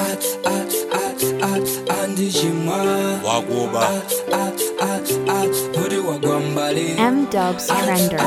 wakuba M Dubs Trender.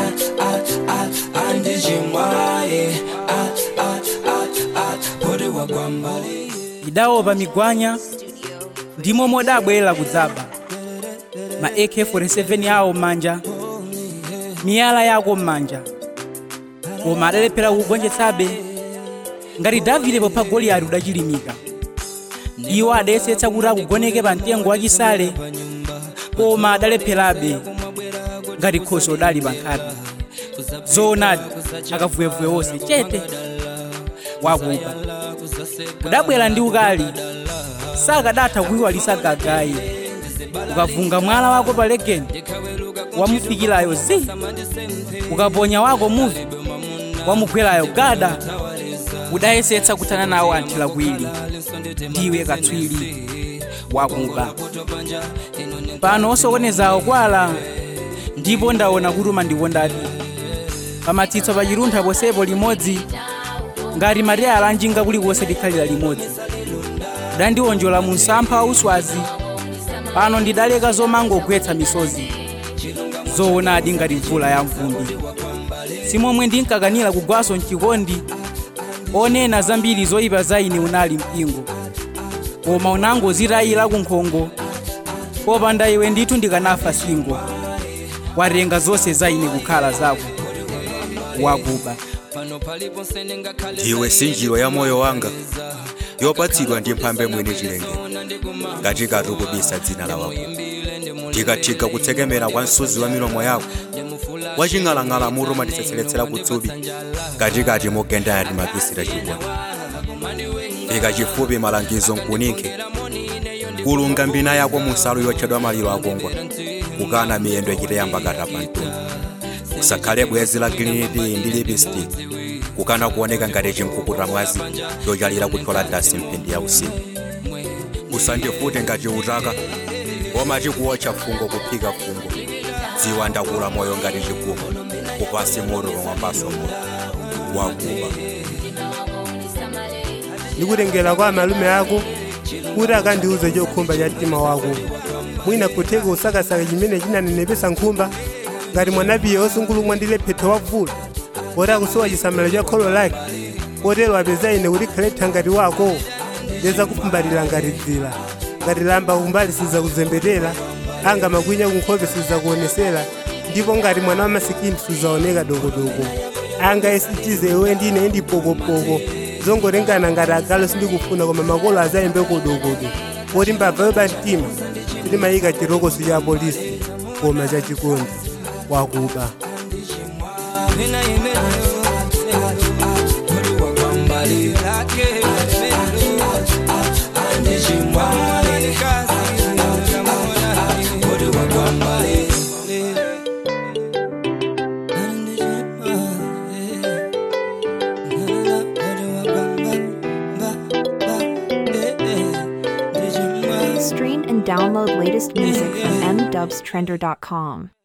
idawopa migwanya ndimo modabwera kudzaba ma ak-47 yawo m'manja miyala yako m'manja koma adalephera kugonjetsabe ngati davide popha goliyati udachilimika iwo adayesetsa kuti akugoneke pa mtengo wachisale koma adalepherabe ngati khosi odali pa nkhapi zoonadi akavuyevuye wonse chete wakuba udabwera ndi ukali sakadatha kuyiwalisa gagayi ukavunga mwala wako pa legeni wamufikirayo zi ukaponya wako muvi wamugwerayo gada udayesetsa kuthana nawo anthila kwili ndiwe katswiri wakuba pano osokonezawo kwala ndipo ndaona kuti umandikondadi pamatsitso pa chiruntha posepo limodzi ngati mateyala anjinga kulikonse likhalira limodzi udandiwonjola mu msampha wa uswazi pano ndidaleka zomangogwetsa misozi zoonadi ngati mvula ya mvumbi simomwe ndinkakanira kugwaso mchikondi onena zambiri zoyipa za ine unali mpingo koma unangozitayira kunkhongo popanda iwe ndithu ndikanafa singo watenga zonse za ine kukhala zako wakuba ndiwe sinjiro ya moyo wanga yopatsidwa ndi mphambe mwini chilenge ngati katukubisa dzina la wako ndikathika kutsekemera kwa msuzi wa milomo yako waching'alang'ala mutu matitsetseretsera kutsubi katikati mogenda yati mapisira chibwa fika chifupi malangizo nkuninke kulunga mbina yako musalu yotchedwa maliro akongwa kukana miyendo ichiteyamba kata pa mtundu usakhale bwezi la giliniti ndi lipstick kukana kuoneka ngati chimkukuta mwazi chochalira kuthola dasi mphindi ya usiku usandifute ngati utaka koma chikuwotcha fungo kuphika fungo dziwa ndakula moyo ngati chigumo kupasi moto pamwambaso moto wakuba ndikutengera kwa malume ako kuti akandiuze chokhumba cha mtima wako mwina kutheka usakasaka chimene chinanenepesa nkhumba ngati mwanapiye osungulumwa ndi lephetho wavula poti akusowa chisamaliro cha kholo lake potero apeza ine kuti khale ngati wako ndeza kufumbatira ngati dzira ngati lamba kumbali sizakuzembetera anga makwinya kunkhope sizakuonesera ndipo ngati mwana wa masikini sizaoneka dokodoko anga esitize iwe ndine ndi pokopoko zongotengana ngati agalo sindikufuna koma makolo azayimbe kodokodo poti mbabva yopa mtima sitimayika chirokoso cha polisi koma cha chikondi wakuba Stream and download latest music from mdubstrender.com.